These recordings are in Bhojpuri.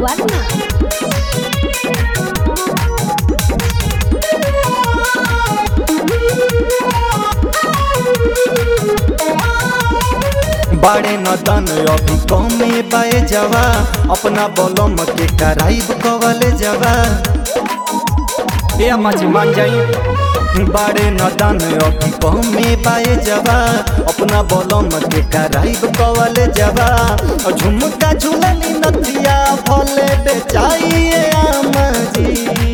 वर्मा बाड़े नदन अभी कमे बाए जवा अपना बलम के कराइब कवले जवा ए अम्मा जी मान जाई बाड़े नदन अभी कमे बाए जवा अपना बलम के कराइब कवले जवा और झुमका झुलनी नथिया भले बेचाइए आमा जी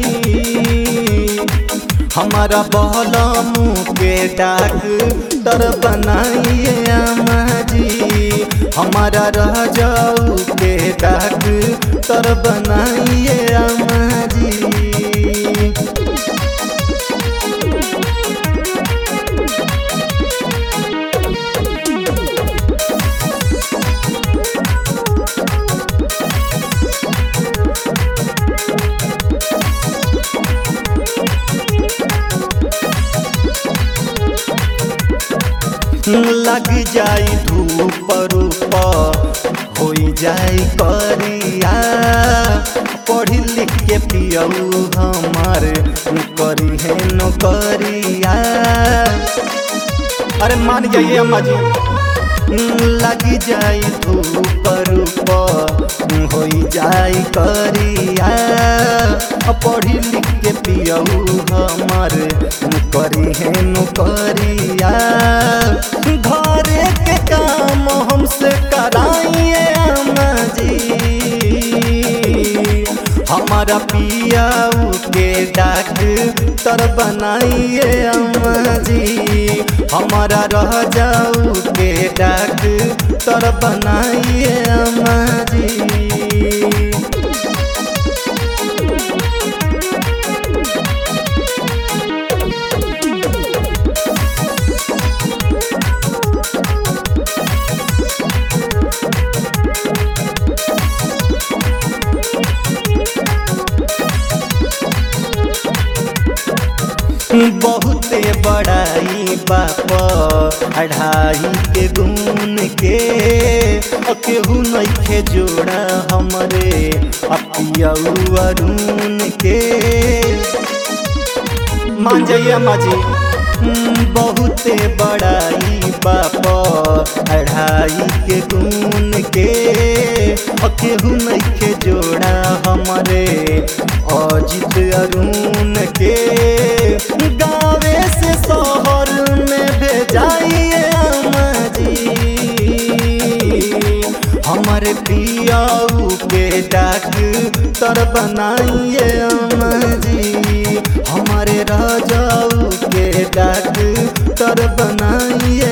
हमारा बहलम के डाक तर बनाइए आमा जी हमारा रह जाऊ के डाक तर बनाइए आमा जी लग जाई धूप रूप हो जाई करिया पढ़ी लिख के पियऊ हमार करी है नौकरिया अरे मान जाइए अम्मा जी लग जाई धूप रूप हो जाई करिया पढ़ी लिख के पियऊ हमार करी है नौकरिया घरे के काम हमसे कराइए अम्मा जी हमारा पियाऊ के डाक तर बनाइए अम्मा जी हमारा रह जाऊ के डाक तर बनाइए अम्मा जी बहुते बड़ाई बाप अढ़ाई के गुण के अ केहू नइखे जोड़ा हमरे अपियऊ अरुण के मान जाइए अम्मा जी हम्म, बहुते बड़ाई बाप अढ़ाई के गुण के अ केहू नइखे जोड़ा हमरे अजित अरुण के गावे से शहर में भेजाइए अम्मा जी हमारे पियाऊ के डाक तर बनाइए अम्मा जी हमारे राजाऊ के डाक तर बनाइए